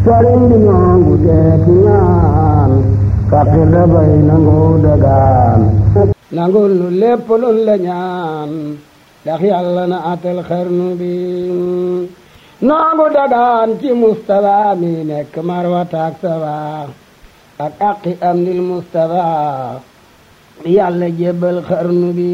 sëriñ bi ñoongu deeti ñaan faqir dafay nangu dagaan nangul nu lépp luñ la ñaan ndax yàlla na atal xarnu bi nangu dagaan ci Mustafa mi nekk marwataak sawa ak aqi am nil Mustafa yàlla jébbal xarnu bi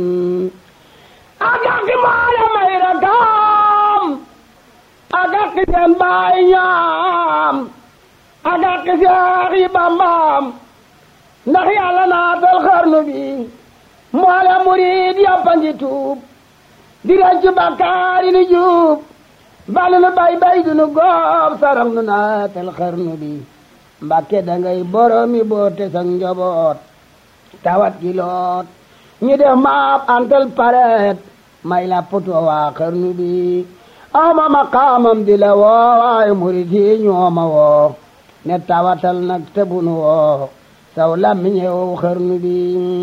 ak aqi maale may rakam ak aqi seen baay ñaam ak aqi seex yi bambaam ndax yàlla naatal xarnu bi mboole murid yàppa ngi tuub di rëcc bakkaar yi ni juub balu nu bay bay du nu góob sarax nu naatal xarnu bi mbàkke dangay boromi boote sa njaboot tawat gi loot ñu def maap antal paret may la poto waa xarnu bi ama maqaamam di la woo waaye murid yi ñooma woo ne tawatal nag tëbunu woo saw lammiñew xarnu bi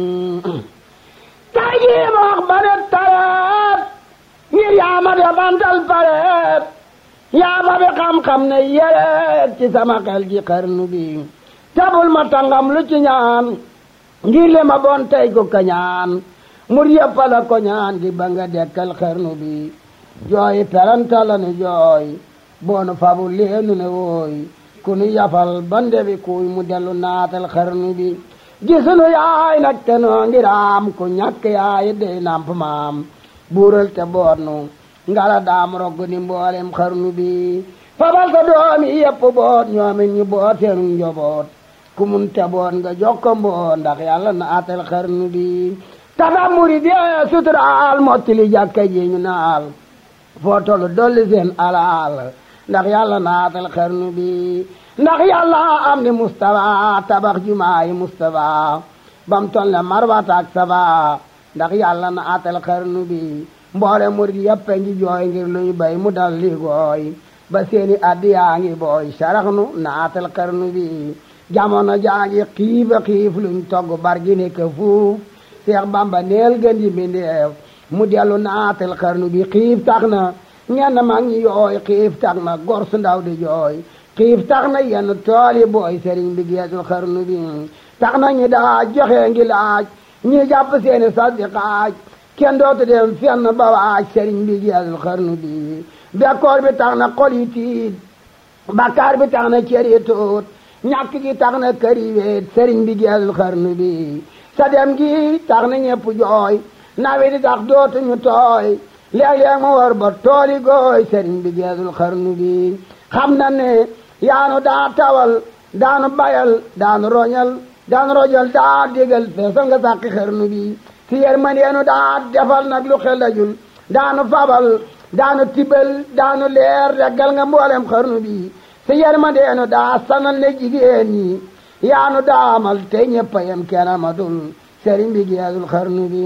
tay jii ma wax ba ne tareet ngir yaama de bantal pareet yaama bi xam-xam ne yeret ci sama xel ji xarnu bi tabul ma tangam lu ci ñaan ngir le ma bon tey ko kañaan mur yëppala ko ñaan gi ba nga dekkal xarnu bi jooy perantala nu jooy boonu fabu leenu ne wooy ku nu yafal ba ndebi kuy mu dellu naatal xarnu bi gisunu yaay nag te noo ngiraam ku ñàkk yaay dey namp maam buural te boot nu ngala daam rogg ni mboolem xarnu bi fabal sa doomi yépp boot ñoomin ñu boot seenu njoboot ku mun te boot nga jokko mboot ndax yàlla naatal xarnu bi tafa murid yee suturaal mottili jàkka ji ñu naal foo tollu dolli seen alaal ndax yàlla naatal xarnu bi ndax yàlla am ni Mustafa tabax jumaayi Mustafa bam toll ne marwata ak safa ndax yàlla naatal xarnu bi mboole murid yëpp ngi jooy ngir luy bay mu dal li gooy ba seeni addi yaa ngi booy sarax nu naatal xarnu bi jamono jaa ngi xiifa xiif luñ togg bargi ne ka fuuf Seex Bamba neel gën di mbindeef mu dellu naatal xarnu bi xiif tax na ñenn mag ñi yooy xiif tax na gor su ndaw di jooy xiif tax na yenn tooli booy sëriñ bi geesul xarnu bi tax na ñi daa joxe ngi laaj ñi jàpp seeni sas di xaaj kenn dootu dem fenn ba waaj sëriñ bi geesul xarnu bi bekkoor bi tax na xol yi tiit bakkaar bi tax na cër yi tuut ñàkk gi tax na kër yi weet sëriñ bi geesul xarnu bi sa dem gi tax na ñepp jooy nawet di tax dootuñu tooy léeg-léeg mu war ba tooli gooy sëriñ bi geesul xarnu bi xam na ne yaanu daa tawal daanu bayal daanu roñal daanu rojal daa digal feesal nga sàqi xarnu bi si yer man yeenu daa defal nag lu xelajul daanu fabal daanu tibal daanu leer reggal nga mboolem xarnu bi si yer man yeenu daa sanal ne jigéen ñi yaanu daamal te ñeppayam kenn amatul sëriñ bi geesul xarnu bi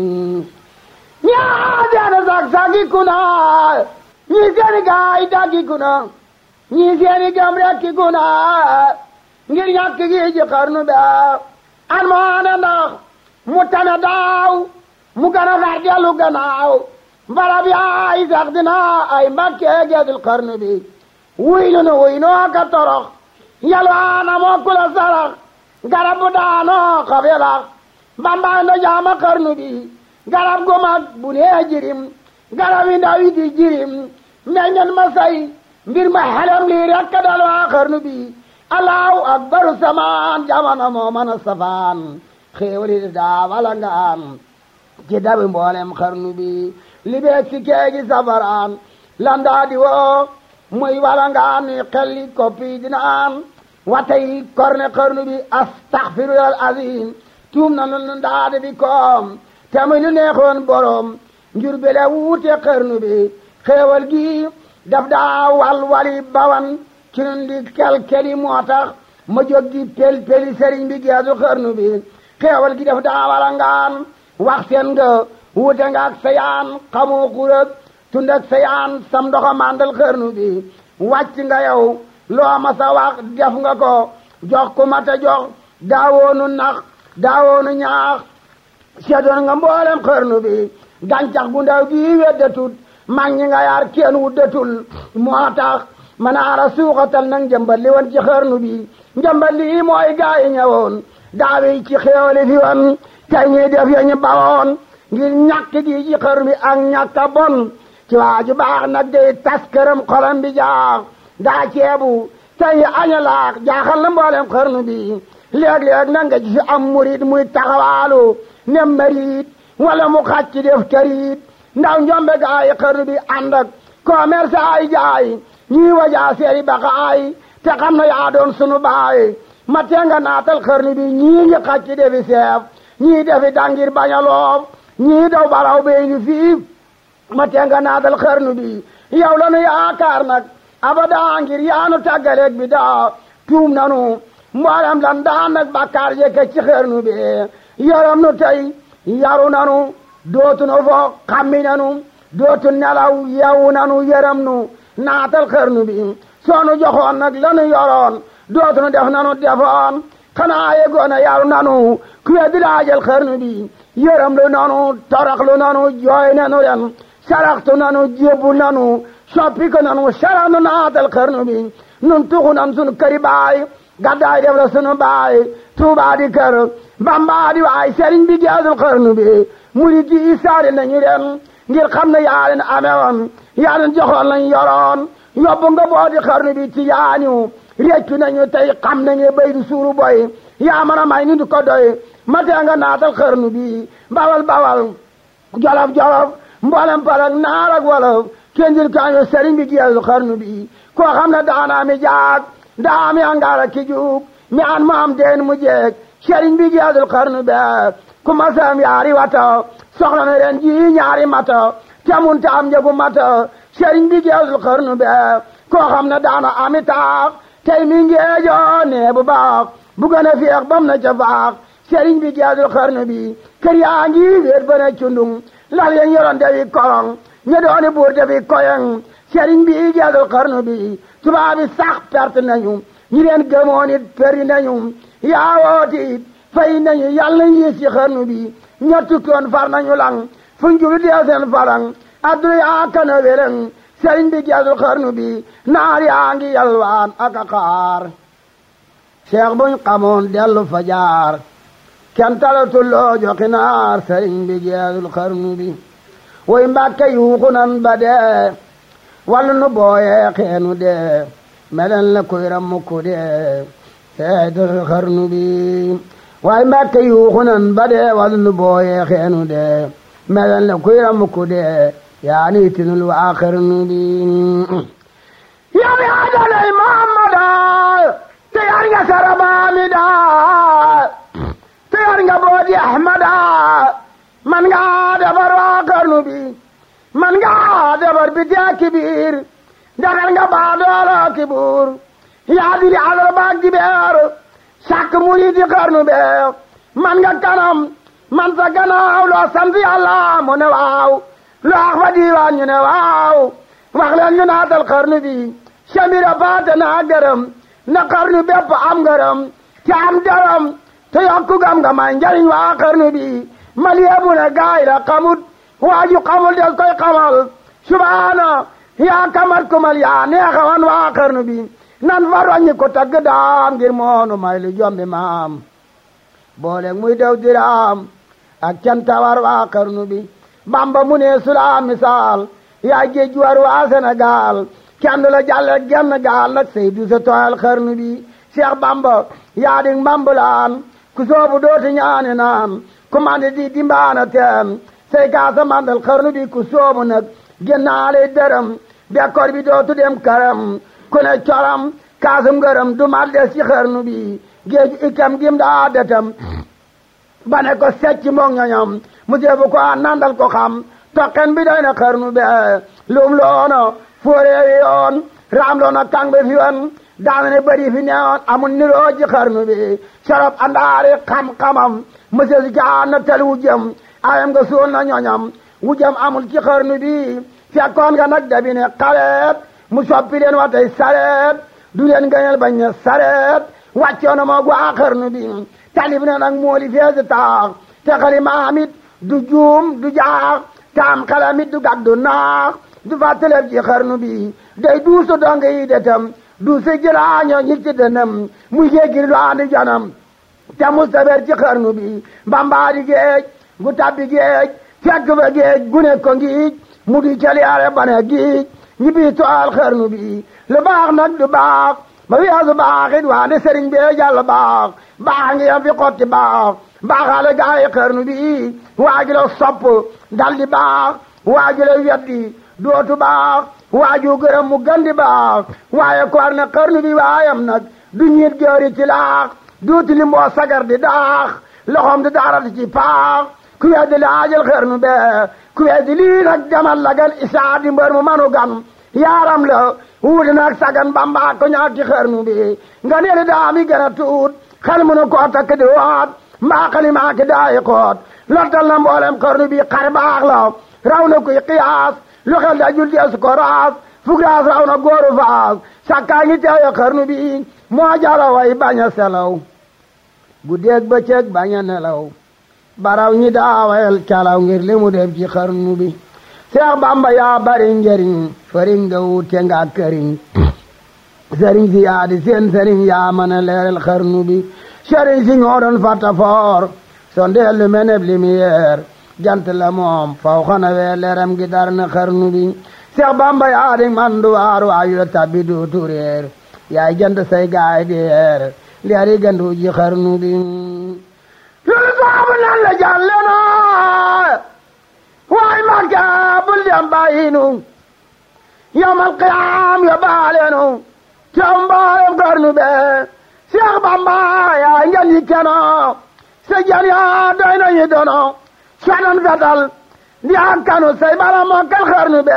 ñaa seeni sag sagi kuna ñii seeni gaay daggi kuna ñii seeni gam rekki kuna ngir ñàkk gi ji xarnu be an moo ane ndax mu tane daaw mu gën a far dellu gannaaw barab yaay sax dina ay mbakkee geesul xarnu bi wuy nu nu wuy noo ka torox yalwaana moo kula sarax garab bu daanoo xob yalax bambaay ndo jaama xarnu bi garab gu mag bu nee jirim garab yi ndaw yi di jirim meññen ma say mbir ma xelem lii rekk dal waa xarnu bi allahu akbaru samaan jamono moo mën a safaan xéewali di daa wala nga am ci dabi mboolem xarnu bi li beeg si keegi safaraan landaa di woo muy wala nga am ni xelli koppi dina am watay korne xarnu bi astaxfirulal azim tuum na lu ndaade bi koom te muy lu neexoon borom njur bele wuute xarnu bi xéewal gi daf daa wal wali bawan ci nun di kel-keli moo tax ma jóg di pel-peli sëriñ bi geesu xarnu bi xéewal gi daf daa wala ngaan wax seen nga wuute nga ak sayaan xamoo xurëg tund ak sayaan sam ndoxa mandal xarnu bi wàcc nga yow loo ma sa wax def nga ko jox ku mata jox daawoonu nax daawoonu ñaax seddoon nga mboolem xarnu bi gàncax gu ndaw gi weddatut mag ñi nga yaar kenn wuddatul moo tax manaara suuxatal nag njëmbat li woon ci xarnu bi njëmbat lii mooy gaa yi ñëwoon daawi ci xéewali fi woon tey ñuy def ya ñu bawoon ngir ñàkk gi ci xarnu bi ak ñàkk a bon ci waaju baax nag day tas këram xolam bi jaax daa ceebu tey aña laax jaaxal na mboolem xarnu bi léeg-léeg na nga gis am murit muy taxawaalu ne marit wala mu xàcc def karit ndaw njombe gaa yi xarnu bi ànd ak commerce ay jaay ñii wajaa seeri baqaay te xam na yaa doon sunu baay ma tenga naatal xarnu bi ñii ngi xàcc defi seef ñii defi dangir bañ a loof ñii daw baraw bey ni fii ma tenga naatal xarnu bi yow la nu yaakaar nag abada ngir yaanu tàggaleeg bi daa tuum nanu mboolem lan daan nag bakkaar yëkk ci xarnu bi yaram nu tey yaru nanu dootu nu fo xammi nanu dootu nelaw yewu nanu yaram nu naatal xarnu bi soonu joxoon nag lanu yoroon dootu nu def nanu defoon xanaa yegoona yaru nanu ku weddi laajal xarnu bi yaram lu nanu torox lu nanu jooy nanu ren saraxtu nanu jébbu nanu soppi ko nanu sarax nu naatal xarnu bi nun tuxu nan sunu këri baay gaddaay def la sunu baay tuubaa di kër bambaa di waay sëriñ bi geesul xarnu bi murit yi saari nañu ren ngir xam ne yaa leen amewoon yaa leen joxoon lañ yoroon yóbbu nga boo di xarnu bi ci yaañu réccu nañu tey xam nañu bay du suuru boy yaa mën a may ni du ko doy matee nga naatal xarnu bi bawal bawal jolof jolof mboolem palak naar ak wolof kenjil kañu sëriñ bi geesul xarnu bi koo xam ne daanaa mi jaag daa mi angaara ki juug mi an mu am deen mu jeeg sëriñ bi geesul xarnu be ku masam yaari wata soxla na ren ji ñaari mata temun ta am njëgu mata sëriñ bi geesul xarnu be koo xam ne daana ami taax tey mi ngeejo nee bu baax bu gën a feex bam na ca faax sëriñ bi geesul xarnu bi kër yaa ngi wéet ba ne cundung lal yeen yoroon defi korong ñe dooni buur defi koyeng sëriñ bi geesul xarnu bi tubaab bi sax perte nañu ñi leen gëmoon it peri nañu yaa wooti fay nañu yàlla nañ yées ci xarnu bi ña tukkoon far nañu lang fu njulu dee seen farang adduna yaa kana weleng sëriñ bi geesul xarnu bi naar yaa ngi yalwaan ak a xaar cheikh buñ xamoon dellu fa jaar kenn talatul loo joxi naar sëriñ bi geesul xarnu bi woy mbàkke yuuxu nan ba dee wallu nu booyee xeenu dee melen la kuy rammu ku dee seetal xarnu bi waaye mbàkke yuuxu nan ba dee wallu nu booyee xeenu dee melen la kuy rammu ku dee yaa ni tinul waa xarnu bi yow yaa dalay muhammada te yar nga sarabaami daa te yar nga boodi ahmada man nga defar waa xarnu bi man nga defar bi tee kibiir defar nga baa doolo kibuur yaa diri alal baag jibeer sàkk murid yi xarnu bee man nga kanam man sa gannaaw loo sant yàlla mu ne waaw loo wax fa diiwaan ñu ne waaw wax leen ñu naatal xarnu bi samira paate naa gërëm na xarnu bépp am ngërëm te am dërëm te yokku gam nga may njariñ waa xarnu bi mal yebu ne gaay la xamut waaju xamul del koy xamal subaana yaa kamat kumal yaa neexawan waa xarnu bi nan fa roññi ko tagg daam ngir moonu may lu jombi maam boole muy dew diraam ak cantawar waa xarnu bi bamba mu ne sula misaal yaa géej war waa Sénégal kenn la jàlle genn gaal nag Seydu sa tooyal xarnu bi Cheikh Bamba yaa di mbambulaan ku soobu dooti ñaani naan ku mandi di dimbaana teen say kaasa mandal xarnu bi ku soobu nag génnaale dërëm bekkoor bi dootu dem këram ku ne coram kaasum ngërëm du mal des ci xarnu bi géeju ikam gim daa detam ba ne ko secc moog ñoñom mu jeebu ko a nandal ko xam toqen bi doy na xarnu be lum loono fóoreewi yoon raam loona kang be fi wan daana ne bëri fi neewoon amul niroo ci xarnu bi sarop andaari xam-xamam monsieur si caa na tel wu jëm ayam nga suul na ñoñam wu jëm amul ci xarnu bi fekkoon nga nag dabi ne xaleet mu soppi leen wa tey sareet du leen gënal bañ ne sareet wàccoon na moog waa xarnu bi talib na nag mooli feesi taax te xali maamit du juum du jaax taam xalamit du gàddu naax du fàttaleb ci xarnu bi day duusu dong yi de tam duusu jilaaño ñi ci dënam muy géegir lu andi janam te mustaber ci xarnu bi bambaa di géej gu tabbi géej fekk fa géej gu ne ko ngiij mu di caliyaare bane giij ñi bii toal xarnu bi lu baax nag du baax ba weesu baax it waande sëriñ bee jàll baax baax ngi yam fi xotti baax baaxaale gaayi xarnu bi waaju la sopp dal di baax waaju la weddi dootu baax waaju gërëm mu gandi baax waaye koor na xarnu bi waayam nag du ñiit joori ci laax duuti li mboo sagar di daax loxoom di daarati ci paax ku weddi laajal xarnu bee ku weddi lii nag jamal lagal isaa di mbër mu manu gan yaaram la wuute naag sagan bamba ko ñaak ci xarnu bi nga neeli daami gën a tuut xel mu nu koo takk di waat mbaa xalimaa ki daayi xoot lottal na mboolem xarnu bi xar baax la raw na kuy xiyaas lu xel da jul deesu ko raas fugraas raw na góoru faas sakkaa ngi teewe xarnu bi moo jara way bañ a selaw guddeeg bëccëg bañ a nelaw baraw ñi daawayel calaw ngir li mu def ci xarnu bi Seex Bamba yaa bari njëriñ fëriñ nga wuute nga këriñ sëriñ si yaa di seen sëriñ yaa mën a leeral xarnu bi sëriñ si ñoo doon fàtta foor sondeel lu meneb lumière jant la moom faw xana wee leeram gi dar na xarnu bi Seex Bamba yaa di mandu waar waayu la tabbi duutu réer yaay jant say gaay di yeer leeri gandu ji xarnu bi loolu saabu nan la jàlle na waay Makka bul dem bàyyi nu yawmal qiyaam yo baale nu teew mbaayam xarnu be Seex Bamba yaay ngeen yi keno sa jan yaa doy nañu dono sanan fetal di ak kanu say bala mokkal xarnu be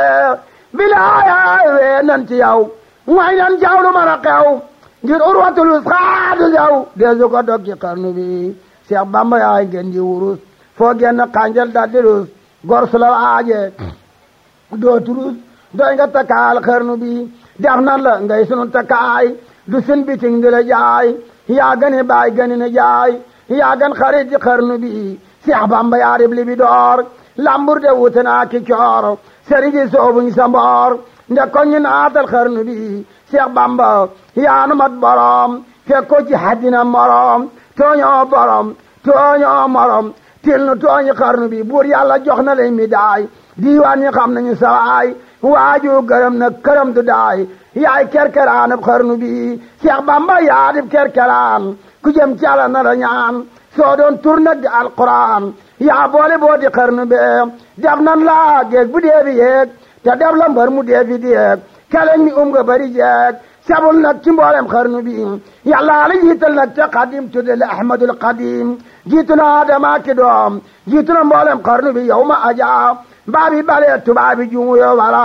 bilaay wee nan ci yow way nan jaw lu mën a xew ngir urwatul wusqa du jaw deesu ko dog ci xarnu bi Seex Bamba yaay ngeen ji wurus foo genn xànjal dal di rus gor su la waaje doo turus doy nga takkaal xarnu bi def nan la ngay sunu takkaay du sun biting di la jaay yaa gani baay gani na jaay yaa gan xarit ci xarnu bi Seex Bamba yaa rib li bi door lambur de wute naa ki coor sëriñ si soobuñ sa mboor nde ko ñu naatal xarnu bi Seex Bamba yaa nu mat borom fekk ko ci haddina morom tooñoo borom tooñoo morom til nu tooñi xarnu bi buur yàlla jox na leen mi daay diiwaan ñi xam nañu sawaay waaju gërëm na këram du daay yaay kerkeraan ab xarnu bi Seex Bamba yaa dib kerkeraan ku jëm ci Yàlla na la ñaan soo doon tur nag di alquran yaa boole boo di xarnu be def nan laa géeg bu dee bi yeeg te def la mbër mu dee bi deeg keleñ mi um nga bari jeeg sabul nag ci mboolem xarnu bi yàlla la jiital nag te xadim tudde le ahmadul xadim jiitu na adama ki doom jiitu na mboolem xarnu bi yow ma aja baabi bale tubaabi jumu yo wala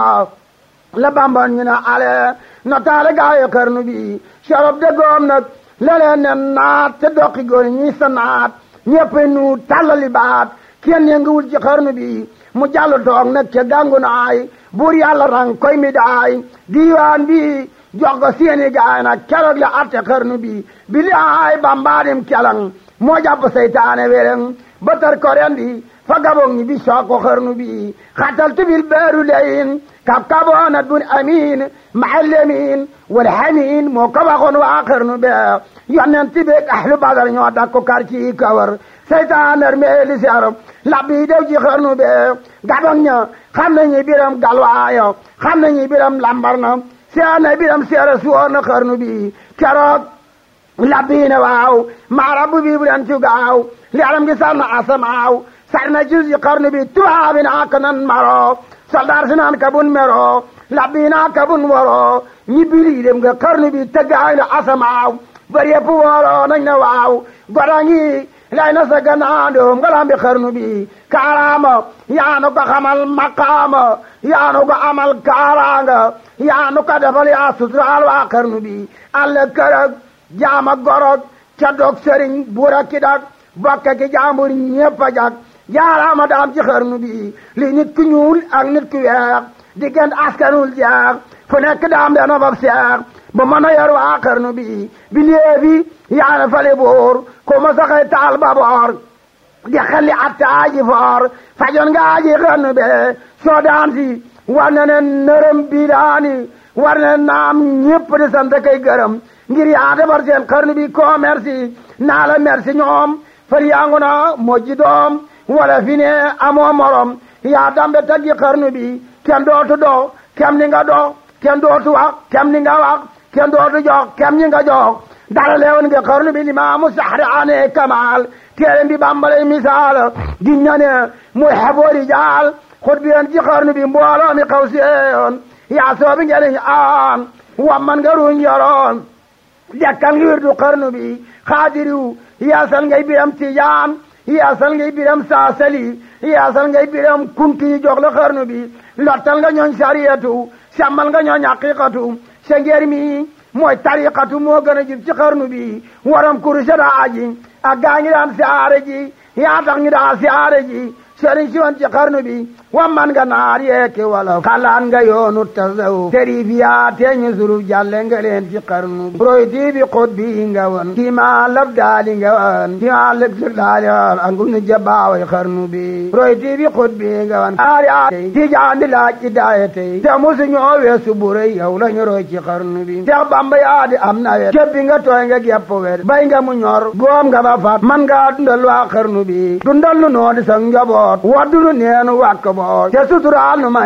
la bambon ñu na ale no taale gaayo xarnu bi sorob de goom nag leleen ne naat te doqi góor ñi sa naat ñëpp nu tàllali baat kenn yënguwul ci xarnu bi mu jàll toog nag ca gàngu naay buur yàlla rang koy mi daay diiwaan bi jox ko seeni gaay nag keroog la atte xarnu bi bi li aay bambaadim kelang moo jàpp seytaane wéreng ba tar ko rendi fa gabong ñi bi soog ko xarnu bi xatal tubil beeru leyin kab kaboona dun amin maxallemin wal hamin moo ko waxoon waa xarnu be yonent beeg ahlu badar ñoo dakko kar ci kawar seytaan armeeli ser labbi dew ci xarnu be gabong ña xam nañu biram galwaayo xam nañu biram lambar na seena biram seera suwoor na xarnu bi keroog labbiine waaw maarabu bi bu leen ci gaaw li alam gi sar na asamaaw sar na ci ci xarnu bi tubaabi naa ka nan maro soldaar si naan ka bun mero labbi naa ka bun woro ñi bili dem nga xarnu bi tëggaay na asamaaw bari yëpp woro nañ na waaw godangi lay na sa gannaandoom nga lambi xarnu bi kaaraama yaanu ko xamal maqaama yaanu ko amal kaaraanga yaanu ko defal yaa suturaal waa xarnu bi alla kërëg jaama gorog ca dog sëriñ buura ki dak bokka ki jaambur ñépp a jag jaaraama daam ci xarnu bi li nit ku ñuul ak nit ku weex diggante askanul jeex fu nekk daam dana fab seex ba mën a yor waa xarnu bi bi léebi yaana fale boor ko ma saxay taal ba boor di xelli atta aji foor fajoon nga aji xarnu be soo daan si war na ne nërëm bilaani war na naam ñépp di sant kay gërëm ngir yaa defar seen xarnu bi ko merci naa la merci ñoom far yaangu na mojji doom wala fi ne amoo morom yaa dambe taggi xarnu bi kenn dootu dox kem ni nga dox kenn dootu wax kem ni nga wax kenn dootu jox kem ni nga jox dara leewoon nga xarnu bi limaamu saxri ane kamal téere bi bambalay misaal di ñane muy xeboori jaal xut bi yoon ci xarnu bi mbooloo mi xaw seeyoon yaa soobi ngeen aan wamman nga ruñ yoroon dekkal ngi wirdu xarnu bi xaadiriw yaasal ngay biram tijaan yaasal ngay biram saasali yaasal ngay biram kunti yi jox la xarnu bi lottal nga ñooñ sariyatu sàmmal nga ñooñ haqiqatu sa ngeer mi mooy tariqatu moo gën a jub ci xarnu bi waram kurusha daa aji ak gaa ngi daan siyaare ji yaa tax ñu daa siyaare ji sëriñ si woon ci xarnu bi wamman nga naar yeeke wala xalaan nga yoonu tasaw sërif yaa teeñu suruf jàlle nga leen ci xarnu bi royti bi xut bi nga woon kii maa lab daali nga woon kii maa lëg sër daali woon angu nu jabaaway xarnu bi royti bi xut bi nga woon aar yaa tey ci jaandi laaj ci daaya tey te musu ñoo weesu bu rëy yow la ñu roy ci xarnu bi Seex Bamba yaa di am na wet képp nga tooy nga gepp wet bay nga mu ñor góom nga ba fat man nga dundal waa xarnu bi dundal nu noo di sa njaboot waddu nu neenu wàkk boot te suturaal nu ma